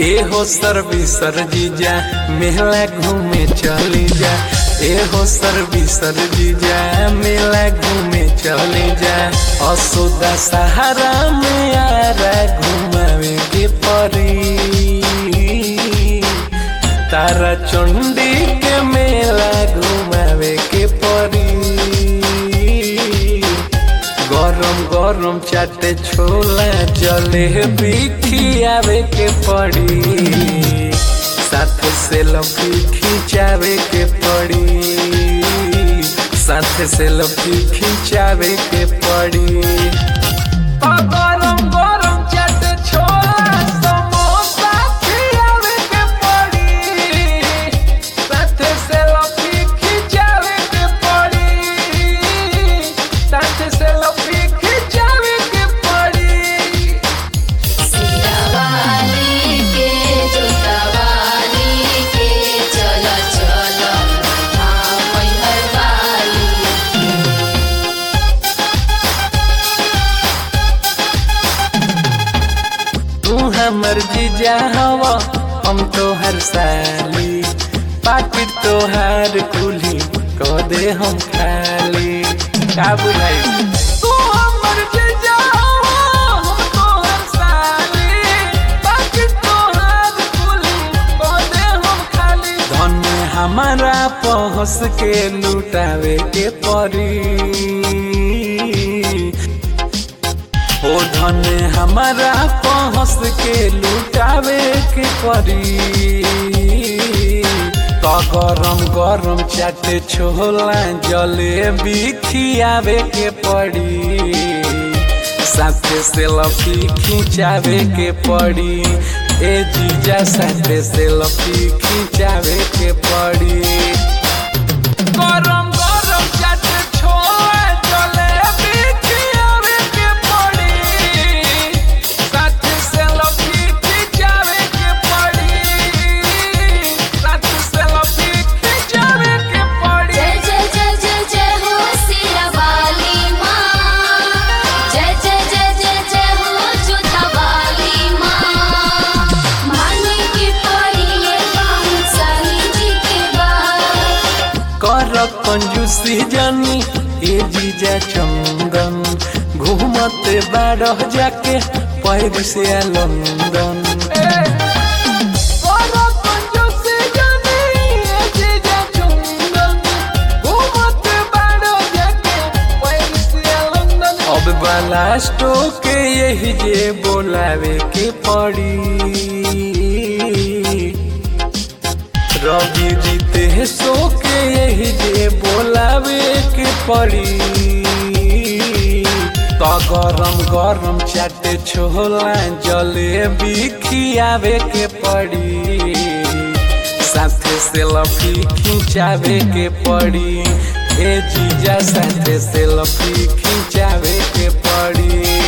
ए हो सर्वी सर जीजा मेला घूमे चली जा ए हो सर्वी सर जीजा मेला घूमे चली जा असुदा सहारा में आरा घुमावे के परी तारा चंडी के मेला घुमावे के परी गरम गरम चाटे छोला जलेबी खियावे के पड़ी साथ से लफी खिंचावे के पड़ी साथ से लफी खिंचावे के पड़ी आ गरम गरम चाटे छोला समोसा खियावे के पड़ी साथ से लफी खिंचावे के पड़ी साथ से लफी खिंचावे के पड़ी सियावाली के जोतावाली के चला चला हाँ मैहर वाली तू हमर जीजा हवा हम तोहर साली पाकि तोहार कुली को दे हम खाली का बुझाई तू हमर जीजा हवा हम तोहर साली पाकि तोहार कुली को दे हम खाली धन हमारा पहुँच के लुटावे के परी ओ धन हमारा पहुँच के लुटावे के परी तो गरम गरम चाटे छोला जलेबी खियावे के पड़ी साथे से लफी खिंचावे के पड़ी ए जीजा साथे से लफी खिंचावे के पड़ी गरम गरम चाटे छोला जलेबी खियावे के पड़ी साथ से लफी खिंचावे के पड़ी साथ से लफी खिंचावे के पड़ी जय जय जय जय जय हो सियावाली माँ जय जय जय जय जय हो जोतावाली माँ माने की पड़ी ये काम साली जी के बाद कर कंजूसी जानी ए जीजा चंदन घूमते बारह जाके पैर से लंदन अब बालास्टो के यही जे बोलावे के पड़ी रवि जीते सो के यही जे बोलावे के पड़ी तो गरम गरम चाटे छोला जलेबी खियावे के पड़ी साथे से लफी खिंचावे के पड़ी ए जीजा साथे से लफी खिंचावे के पड़ी